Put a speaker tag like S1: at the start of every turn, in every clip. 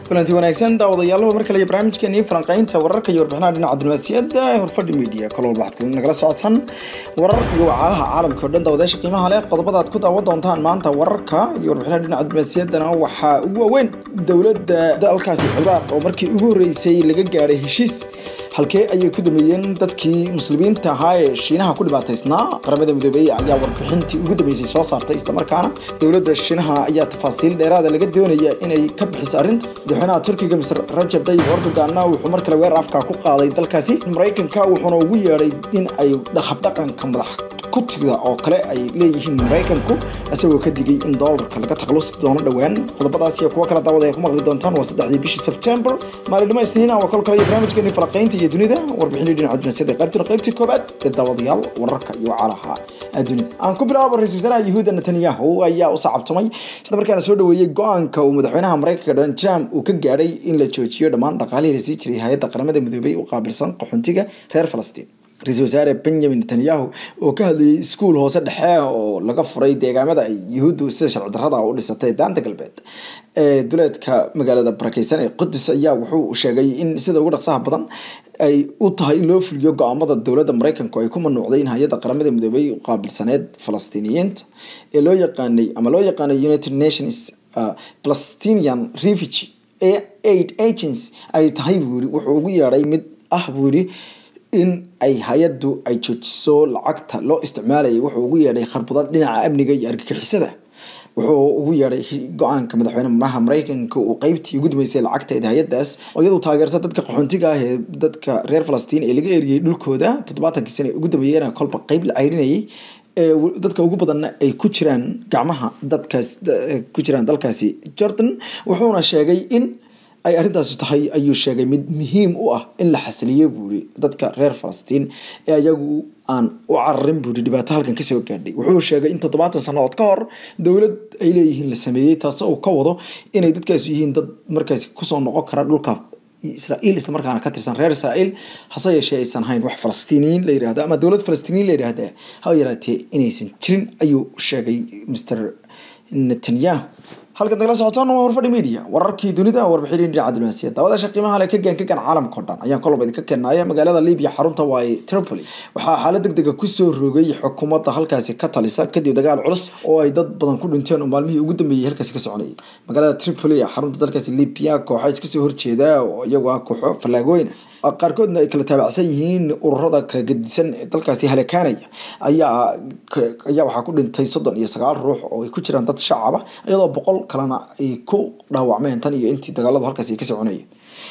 S1: kulanti wanaagsan daawadayaal mar kale iyo barnaamijkeeni falanqaynta wararka iyo warbixinaha dhinaca diblomaasiyadda ee horfadhi media kalo walba waxaad nagala socotaan warar iyo wacaalaha caalamka o dhan daawadayaasha qiimaha leh qodobada aad ku daawan doontaan maanta wararka iyo warbixinaha dhinaca diblomaasiyaddana waxaa ugu waaweyn dowladda dalkaasi ciraaq oo markii ugu horreysay laga gaadhay heshiis halkee ayay ku dameeyeen dadkii muslimiinta ahaa ee shiinaha ku dhibaataysnaa qaramada midoobey ayaa warbixintii ugu dambeysay soo saartay islamarkaana dowladda shiinaha ayaa tafaasiil dheeraada laga doonaya inay ka bixiso arrinta madaxweynaha turkiga misr rajab tayyib erdoganna wuxuu mar kale weer afka ku qaaday dalkaasi maraykanka wuxuuna ugu yeedhay in ay habdhaqanka madax kutiga oo kale ay leeyihiin maraykanku isagoo ka digay in doolarka laga takhalusi doono dhowaan qodobadaas iyo kuwo kale daawada ay ku maqli doontaan waa saddexdii bishii sebtembar maalinimo isniina waa kol kale iyo barnaamijkeeni falaqaynta iyo dunida warbixinii dhinaca dunaasiyada qaybtuna qaybtii koobaad ee daawadayaal wararka iyo wacalaha dunida aan ku bilaabo ra-isul wasaaraha yahuuda netanyahu ayaa u sacabtumay isla markaana soo dhaweeyey go-aanka uu madaxweynaha maraykanka donald trump uu ka gaadhay in la joojiyo dhammaan dhaqaalihii lasii jiray hay-adda qaramada midoobey u qaabilsan qaxoontiga reer falastiin ra-isul wasaare benjamin netanyahu oo ka hadlayay iskuul hoose dhexe oo laga furay deegaamada ay yuhuuddu sida sharci darrada u dhisatay daanta galbeed ee duleedka magaalada barakeysan ee qudus ayaa wuxuu sheegay in sida ugu dhaqsaha badan ay u tahay in loo fuliyo go-aamada dowladda maraykanku ay ku manuucday in hay-adda qaramada midoobey u qaabilsaneed falastiiniyiinta ee loo yaqaanay ama loo yaqaanay united nations palestinian refugee aid agency ay tahay buu yiri wuxuu ugu yeedhay mid ah buu yidhi in ay hay-addu ay joojiso lacagta loo isticmaalayay wuxuu ugu yeedhay kharbudad dhinaca amniga iyo argagixisada wuxuu ugu yeedhay go-aanka madaxweyne maraha maraykanka uu qeybtii ugu dambeysay lacagteeda hay-adaas oo iyadu taageerta dadka qaxoontiga ah ee dadka reer falastiin ee laga eriyey dhulkooda toddobaatankii sana ugu dambeeyena kolba qeyb la ceyrinayay dadka ugu badanna ay ku jiraan gacmaha dadkaas ku jiraan dalkaasi jordan wuxuuna sheegay in ay arrintaasi tahay ayuu sheegay mid muhiim u ah in la xasiliyo buuri dadka reer falastiin ee ayagu aan u cararin buuri dhibaato halkan kasoo gaadhay wuxuu sheegay in toddobaatan sannadood ka hor dowlad ay leeyihiin la sameeyey taasoo uu ka wado inay dadkaasi yihiin dad markaasi kusoo noqon kara dhulka israa'iil isla markaana ka tirsan reer israa'iil hase yeeshee aysan hayn wax falastiiniyiin la yirahdo ama dowlad falastiiniyiin la yirahda haba yaraatee inaysan jirin ayuu sheegay mr netanyahu halkan nagala socotaan waa horfadhi media wararkii dunida warbixinii dhinaca diblomaasiyadda daawadaasha qiimaha leh ka gaan ka gaan caalamka o dhan ayaan kolba idinka keenaya magaalada libiya xarunta waaye tripoli waxaa xaalad deg dega kusoo rogay xukuumadda halkaasi ka talisa kadib dagaal culus oo ay dad badan ku dhinteen oo maalmihii ugu dambeeyey halkaasi ka soconayay magaalada tripoli ee xarunta dalkaasi libiya kooxa iskasoo horjeeda oo iyagu ah kooxo fallaagooyna qaarkoodna ay kala taabacsan yihiin ururada kala gedisan ee dalkaasi halakaanaya ayaa ayaa waxaa ku dhintay soddon iyo sagaal ruux oo ay ku jiraan dad shacaba iyadoo boqol kalena ay ku dhaawacmeen tan iyo intii dagaaladu halkaasi ka soconayeen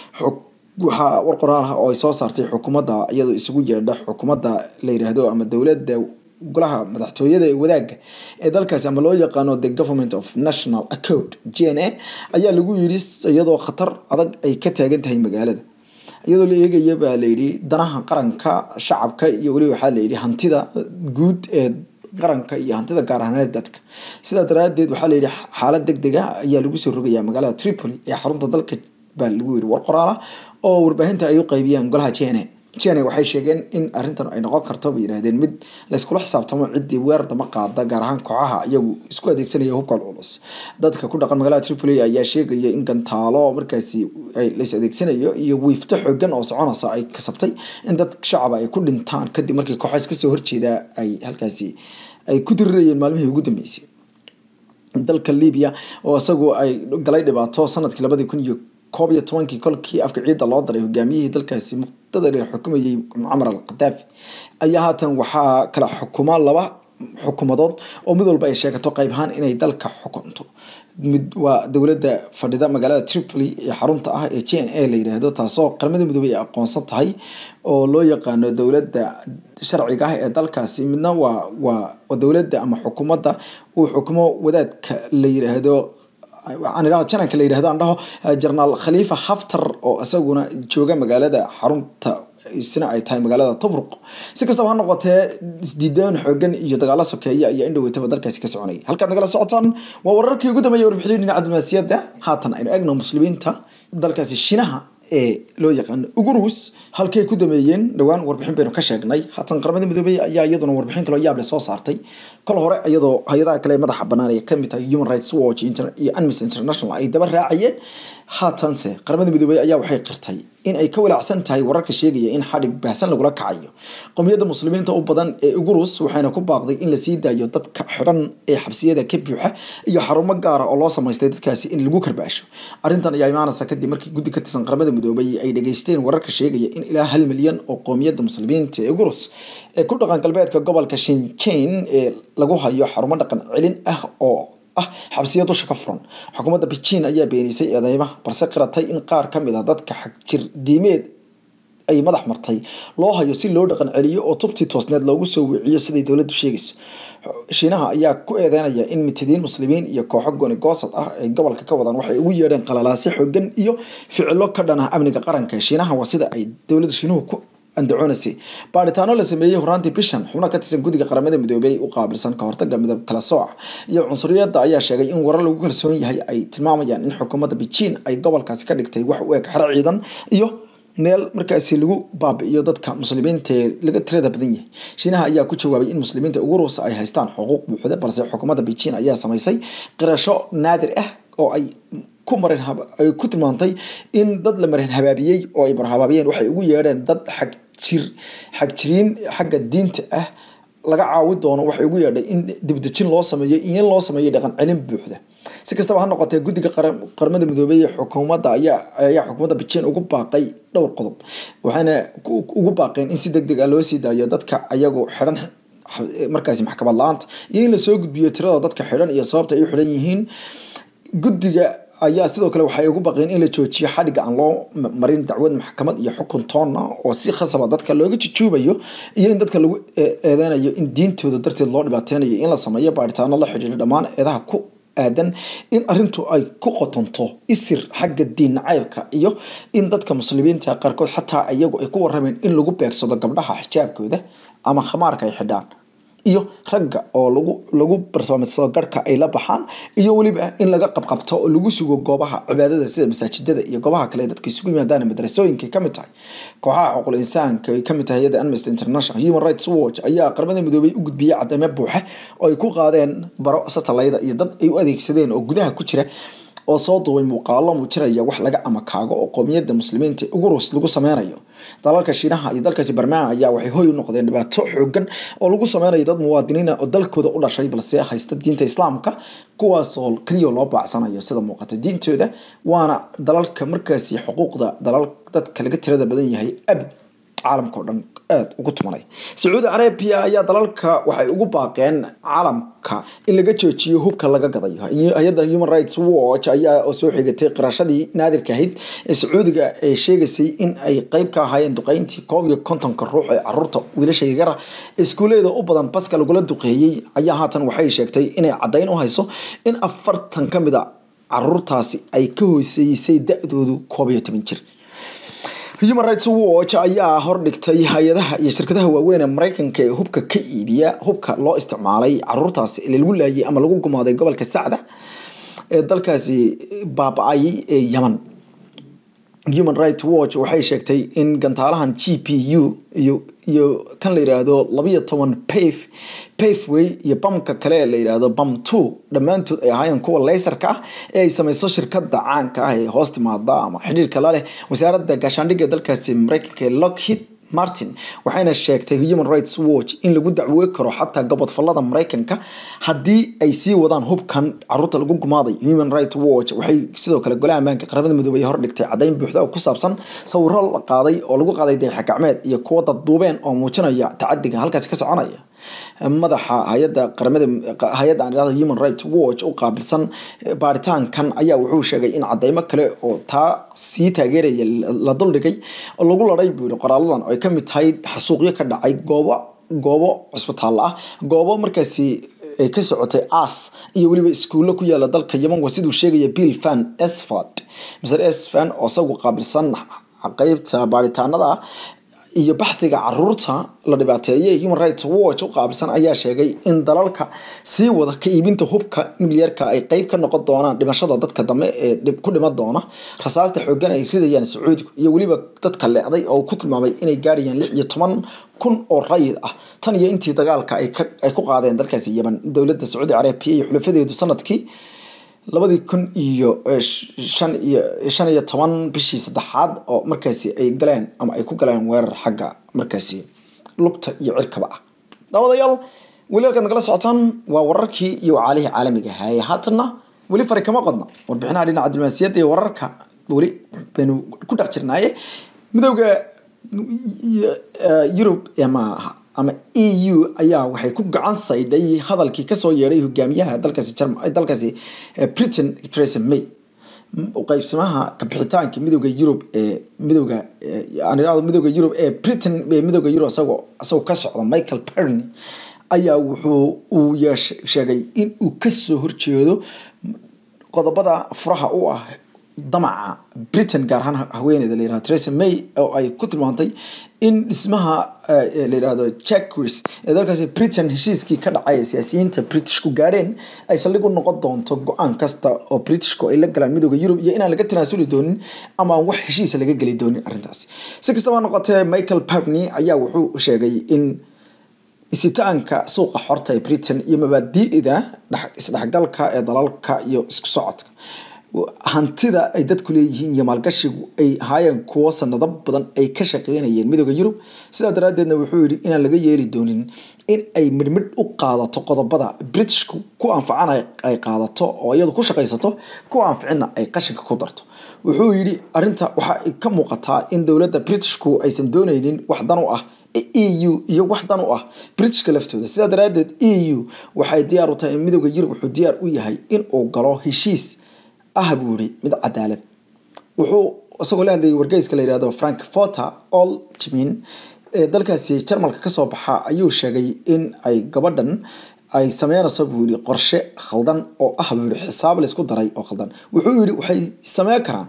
S1: waxaa war qoraal ah oo ay soo saartay xukuumadda iyadoo isugu yeedha xukuumadda la yiraahdo ama dowladda golaha madaxtooyada ee wadaagga ee dalkaasi ama loo yaqaano the government of national accord g n a ayaa lagu yidhi iyadoo khatar adag ay ka taagan tahay magaalada iyadoo la eegaya baa layidhi danaha qaranka shacabka iyo weliba waxaa layidhi hantida guud ee qaranka iyo hantida gaar ahaaneed dadka sidaa daraadeed waxaa layidhi xaalad deg dega ayaa lagu soo rogayaa magaalada tripoli ee xarunta dalka baa lagu yidhi war qoraala oo warbaahinta ay u qaybiyaan golaha j n a jene waxay sheegeen in arrintan ay noqon karto bay yidhahdeen mid layskula xisaabtamo ciddii weer dama qaada gaar ahaan kooxaha iyagu isku adeegsanaya hubka culus dadka ku dhaqan magaalada tripoli ayaa sheegaya in gantaalo markaasi lays adeegsanayo iyo wiifto xoogan oo soconaysa ay kasabtay in dad shacaba ay ku dhintaan kadib markii kooxa iskasoo horjeeda ay halkaasi ay ku dirirayeen maalmihii ugu dambeysay dalka libiya oo isagu ay galay dhibaato sanadkii labadii kun iyo koob iyo tobankii kolkii afka ciidda loo daray hogaamiyihii dalkaasi muqtada xukumayay mucamar al khadaafi ayaa haatan waxaa kala xukuma laba xukuumadood oo mid walba ay sheegato qayb ahaan inay dalka xukunto mid waa dowladda fadhida magaalada tripoli ee xarunta ah ee j n a la yiraahdo taasoo qaramada midoobey ay aqoonsan tahay oo loo yaqaano dowladda sharciga ah ee dalkaasi midna waa waa dowladda ama xukuumadda uu xukumo wadaadka la yiraahdo aan idhaho jananka la yirahdo aan dhaho jenaraal khaliifa haftar oo isaguna jooga magaalada xarunta isna ay tahay magaalada tobruq si kastaba ha noqotee isdiidaan xoogan iyo dagaalo sokeeya ayaa indhaweytaba dalkaasi ka soconaya halkaad nagala socotaan waa wararkii ugu dambeeyay warbixinii dhinaca diblomaasiyadda haatan aynu eegno muslimiinta dalkaasi shinaha ee loo yaqaano ugurus halkay ku dameeyeen dhowaan warbixin baynu ka sheegnay haatan qaramada midoobey ayaa iyaduna warbixin kaloo yaable soo saartay kol hore iyadoo hay-adaha kale madaxa banaan ee kamid tahay human rights watch iyo amnesty international ay daba raacayeen haatanse qaramada midoobey ayaa waxay qirtay in ay ka walaacsan tahay wararka sheegaya in xadhig baahsan lagula kacayo qowmiyadda muslimiinta u badan ee ugurus waxayna ku baaqday in lasii daayo dadka xidhan ee xabsiyada ka buuxa iyo xarumo gaara oo loo samaystay dadkaasi in lagu karbaasho arrintan ayaa imaanaysa kadib markii guddi ka tirsan qaramada midoobey ay dhageysteen wararka sheegaya in ilaa hal milyan oo qowmiyadda muslimiinta ee ugurus ee ku dhaqan galbeedka gobolka shinjain ee lagu hayo xarumo dhaqan celin ah oo ah xabsiya dusha ka furan xukuumadda beijing ayaa beenisay eedeymaha balse qiratay in qaar ka mid ah dadka xagjir diimeed ay madax martay loo hayo si loo dhaqan celiyo oo tubtii toosneed loogu soo wiciyo siday dowladdu sheegayso shiinaha ayaa ku eedeynaya in mitidiin muslimiin iyo kooxo goni goosad ah ay gobolka ka wadaan waxay ugu yeedheen qalalaasi xoogan iyo ficilo ka dhan ah amniga qaranka shiinaha waa sida ay dowladda shiinuhu ku andacoonaysay baaritaano la sameeyey horaantii bishan xubno ka tirsan guddiga qaramada midoobey u qaabilsan ka hortaga midab kala sooca iyo cunsuriyadda ayaa sheegay in warar lagu kalsoon yahay ay tilmaamayaan in xukuumadda beijing ay gobolkaasi ka dhigtay wax u eg xero ciidan iyo meel markaasi lagu baabi'iyo dadka muslimiinta ee laga tirada badan yahay shiinaha ayaa ku jawaabay in muslimiinta ugu ruusa ay haystaan xuquuq buuxda balse xukuumadda beijing ayaa samaysay qirasho naadir ah oo ay ku marin ay ku tilmaantay in dad la marin habaabiyey oo ay marhabaabiyeen waxay ugu yeedheen dad xag jir xagjiriin xagga diinta ah laga caawi doono waxay ugu yeedhay in dibdejin loo sameeyo iyo in loo sameeyo dhaqan celin buuxda si kastaba ha noqotee guddiga qaramada midoobey ee xukuumadda ayaa ayaa xukuumadda beijing ugu baaqay dhowr qodob waxayna ugu baaqeen in si deg deg ah loo sii daayo dadka ayagu xidhan markaasi maxkamad la-aanta iyo in lasoo gudbiyo tirada dadka xidhan iyo sababta ay u xidhan yihiin guddiga ayaa sidoo kale waxay ugu baqeen in la joojiyo xadhigga aan loo marin dacwad maxkamad iyo xukun toonna oo si khasaba dadka looga jujuubayo iyo in dadka lagu eedeynayo in diintooda darteed loo dhibaateynayo in la sameeyo baaritaano la xidhiidha dhammaan eedaha ku aadan in arintu ay ku qotonto isir xagga diin nacaybka iyo in dadka muslimiinta qaarkood xataa iyagu ay ku warameen in lagu beegsado gabdhaha xijaabkooda ama khamaarka ay xidhaan iyo ragga oo lagu lagu bartilmaameedsado garhka ay la baxaan iyo weliba in laga qabqabto oo lagu sugo goobaha cibaadada sida masaajidada iyo goobaha kale dadka isugu yimaadaan madrasooyinka ka mid tahay kooxaha xuquuqul insaanka ay kamid tahay hayadda amnesty international human rights watch ayaa qaramada midoobay u gudbiyey cadeymo buuxa oo ay ku qaadeen baro satalayda iyo dad ay u adeegsadeen oo gudaha ku jira oo soo duubay muuqaalo muujinaya wax laga amakaago oo qowmiyadda muslimiinta ugu rus lagu sameynayo dalalka shiinaha iyo dalkaasi barmaa ayaa waxay hoy u noqdeen dhibaato xoogan oo lagu sameynayo dad muwaadiniina oo dalkooda u dhashay balse haysta diinta islaamka kuwaasoo keliya loo baacsanayo sida muuqata diintooda waana dalalka markaasi xuquuqda dalal dadka laga tirada badan yahay abid caalamka oo dhan aada ugu tumanay sacuudi carabiya ayaa dalalka waxay ugu baaqeen caalamka in laga joojiyo hubka laga gadayo hay-adda human rights watch ayaa oo soo xigatay qirashadii naadirka ahayd ee sacuudiga ee sheegaysay in ay qeyb ka ahaayeen duqeyntii koob iyo kontonka ruux ee caruurta wiilasha yaryara iskuuleeda u badan baska lagula duqeeyey ayaa haatan waxay sheegtay inay caddayn u hayso in afartan ka mid a caruurtaasi ay ka hooseysay da-doodu koob iyo toban jir human rights watch ayaa hordhigtay hay-adaha iyo shirkadaha waaweyn ee mareykanka ee hubka ka iibiya hubka loo isticmaalay caruurtaasi ee lagu laayay ama lagu gumaaday gobolka sacda ee dalkaasi baaba-ay ee yeman human rights watch waxay sheegtay in gantaalahan g p u iyo iyo kan la yiraahdo labiyo toban paf pafway iyo bamka kale ee la yiraahdo bam two dhammaantood ay ahaayeen kuwa leysarka ah ee ay sameyso shirkada caanka ah ee hoos timaada ama xidhiirka la leh wasaaradda gaashaandhigga dalkaasi mareykanka ee lockheed martin waxayna sheegtay human rights watch in lagu dacwey karo xataa gobodfalada mareykanka haddii ay sii wadaan hubkan caruurta lagu gumaaday human rights watch waxay sidoo kale golaha ammaanka qaramada midoobey hordhigtay caddayn buuxda oo ku saabsan sawiro la qaaday oo lagu qaaday dayaxa gacmeed iyo kuwa dadduubeen oo muujinaya tacadiga halkaasi ka soconaya madaxa hay-adda qaramada hay-adda aan idhahdo human rights watch u qaabilsan baaritaankan ayaa wuxuu sheegay in cadeymo kale oo taa sii taageeraya la duldhigay oo lagu laday buu yihi qoraaladan oo ay ka mid tahay xasuuqyo ka dhacay goobo goobo cusbitaal ah goobo markaasi ay ka socotay as iyo weliba iskuullo ku yaala dalka yeman waa siduu sheegaya bill fan esford mr esfan oo isagu qaabilsan qeybta baaritaanada iyo baxdiga caruurta la dhibaateeyay human rights watch u qaabilsan ayaa sheegay in dalalka sii wada ka iibinta hubka nuclearka ay qeyb ka noqon doonaan dhimashada dadka dambe ee ku dhiman doona rasaasta xoogan ay ridayaan sacuudigu iyo weliba dadka leecday oo ku tilmaamay inay gaadhayaan lix iyo toban kun oo rayid ah tan iyo intii dagaalka ay ku qaadeen dalkaasi yemen dowladda sacuudi carabiya iyo xulafadeedu sanadkii labadii kun iyo shan iyo shan iyo toban bishii saddexaad oo markaasi ay galeen ama ay ku galeen weerar xagga markaasi lugta iyo cirkaba ah daawadayaal weli halkaad nagala socotaan waa wararkii iyo wacaalihii caalamiga ahaye haatanna weli fari kama qodna warbixinaha dhinaca diblomaasiyadda iyo wararka weli baynu ku dhex jirnaaye midowda yurub ama ama e u ayaa waxay ku gacan saydhay hadalkii kasoo yeedhay hogaamiyaha dalkaasi dalkaasi britain theresa may qaybsamaha kabixitaanka midowda yurub ee midowda aan irahdo midowda yurub ee britain ee midowda yurub isagoo isagoo ka socda michael perny ayaa wuxuu uu yeesh sheegay in uu kasoo horjeedo qodobada furaha u ah damaca britain gaar ahaan haweeneyda la yirahdo theresa may oo ay ku tilmaantay in dhismaha la yirahdo jackris ee dalkaasi britain heshiiskii ka dhacay ee siyaasiyiinta britishku gaadheen ay saldhig u noqon doonto go-aan kasta oo britishku ay la galaan midooda yurub iyo inaan laga tanaasuli doonin ama wax heshiisa laga geli doonin arrintaasi si kastaba noqotee michael pavney ayaa wuxuu sheegay in isitaanka suuqa xorta ee britain iyo mabaadi'da isdhexgalka ee dalalka iyo isku socodka hantida ay dadku leeyihiin iyo maalgashigu ay ahaayeen kuwo sanado badan ay ka shaqeynayeen midooda yurub sidaa daraaddeedna wuxuu yidhi inaan laga yeeli doonin in ay midhmidh u qaadato qodobada britishku ku anfacan ay qaadato oo iyadu ku shaqaysato kuwa anficinna ay qashinka ku darto wuxuu yidhi arrinta waxa ka muuqataa in dowladda britishku aysan dooneynin wax dan u ah e u iyo wax dan u ah britishka laftooda sidaa daraaddeed e u waxay diyaar u tahay midooda yurub wuxuu diyaar u yahay in uu galo heshiis ah buu yihi mid cadaalad wuxuu isagoo la hadlayay wargeyska la yihahdo frankforter oltmin ee dalkaasi jarmalka kasoo baxa ayuu sheegay in ay gabadhan ay sameynayso buu yihi qorshe khaldan oo ah buu yihi xisaab laysku daray oo khaldan wuxuu yihi waxay sameyn karaan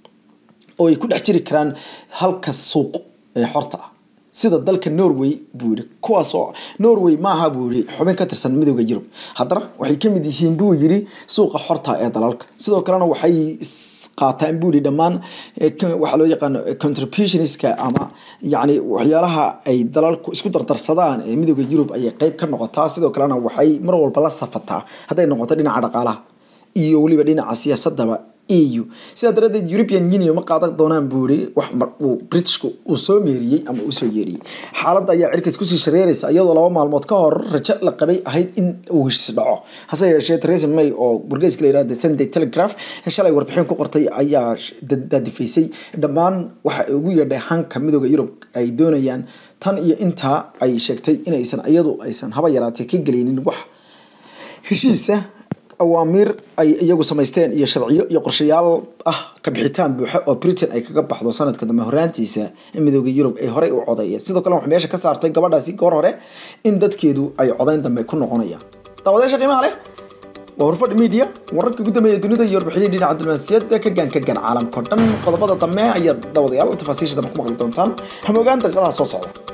S1: oo ay ku dhex jiri karaan halka suuq ee xorta ah sida dalka norway buu yihi kuwaasoo norway maaha buu yihi xubin ka tirsan midooda yurub haddana waxay kamid yihiin buu yihi suuqa xorta ee dalalka sidoo kalena waxay qaataan buu yihi dhammaan waxaa loo yaqaano contributionska ama yacni waxyaalaha ay dalalku isku dardarsadaan ee midooda yurub ayay qeyb ka noqotaa sidoo kalena waxay mar walba la safataa hadday noqoto dhinaca dhaqaalaha iyo weliba dhinaca siyaasadaba eu sidaa daradeed european union ma qaadan doonaan buu yihi wax uu britishku uu soo meeriyey ama uu soo yeeriyey xaaladda ayaa cirkaas kusii shareeraysa iyadoo laba maalmood ka hor rajo la qabay ahayd in uu heshiis dhaco hase yeeshee theresa may oo wargeyska la yirahdo sunday telegraph shalay warbixin ku qortay ayaa daadifaysay dhammaan waxa ugu yeedhay hanka midooda yurub ay doonayaan tan iyo intaa ay sheegtay inaysan iyadu aysan haba yaraatee ka geleynin wax heshiisa awaamiir ay iyagu samaysteen iyo sharciyo iyo qorshayaal ah kabixitaan buuxa oo britain ay kaga baxdo sanadka dambe horaantiisa midooda yurub ay horey u codeeyeen sidoo kale waxay meesha ka saartay gabadhaasi goor hore in dadkeedu ay codeyn dambe ku noqonayaan daawadayaasha qiimaha leh waa horfadh media wararka ugu dambeeya dunida iyo warbixinii dhinaca diblomaasiyadda ka gaan ka gaan caalamka o dhan qodobada dambe ayaad daawadayaal tafaasiisha dambe ku maqli doontaan hamogaan daqiiqadaha soo socda